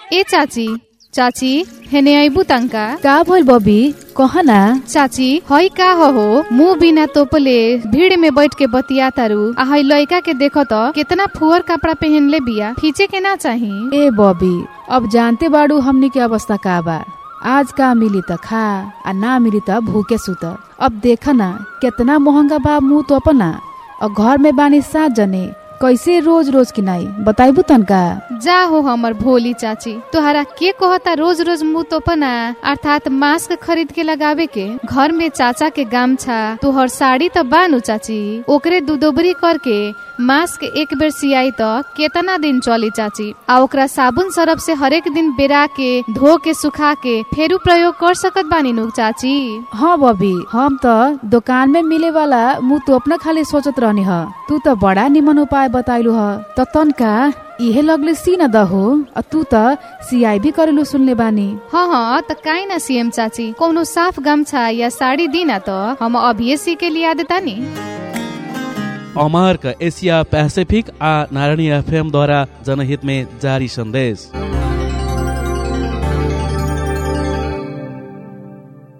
ए चाची चाची हेने अबू तंका का भइल बबी कह ना चाची हई का हो हो मुंह बिना तोपले भीड़ में बैठ के बतिया तारू आ हई लड़का के देखो तो कितना फुअर कपड़ा पहनले बिया खींचे के ना चाही ए बबी अब जानते बाड़ू हमनी के अवस्था का बा आज का मिली त खा आ ना मिली त भूखे सुत अब देख ना केतना महंगा बा मुंह तो अपना और घर में बानी सात जने कैसे रोज रोज किनाई बताइबू तनका जा हो हमर भोली चाची तोहरा के कहता रोज रोज मुंह तोपना अर्थात मास्क खरीद के लगावे के घर में चाचा के गामछा तोहर साड़ी तो बानू चाची ओकरे दुदोबरी करके मास्क एक बेर सियाई तो केतना दिन चली चाची आ ओकरा साबुन सरफ से हरेक दिन बेरा के धो के सुखा के फेरू प्रयोग कर सकत बानी नु चाची हाँ बबी हम त दुकान में मिले वाला मुंह तो अपना खाली सोचत रहनी ह तू त बड़ा निमन उपाय बताइलू ह त तनका इहे लगले सी न दहो आ तू त सियाई भी करेलू सुनले बानी हाँ हाँ त काहे ना सीएम चाची कोनो साफ गमछा या साड़ी दीना तो हम अभिये सी के लिया देता नी अमरक एशिया पैसिफिक आ नारायणी एफएम द्वारा जनहित में जारी संदेश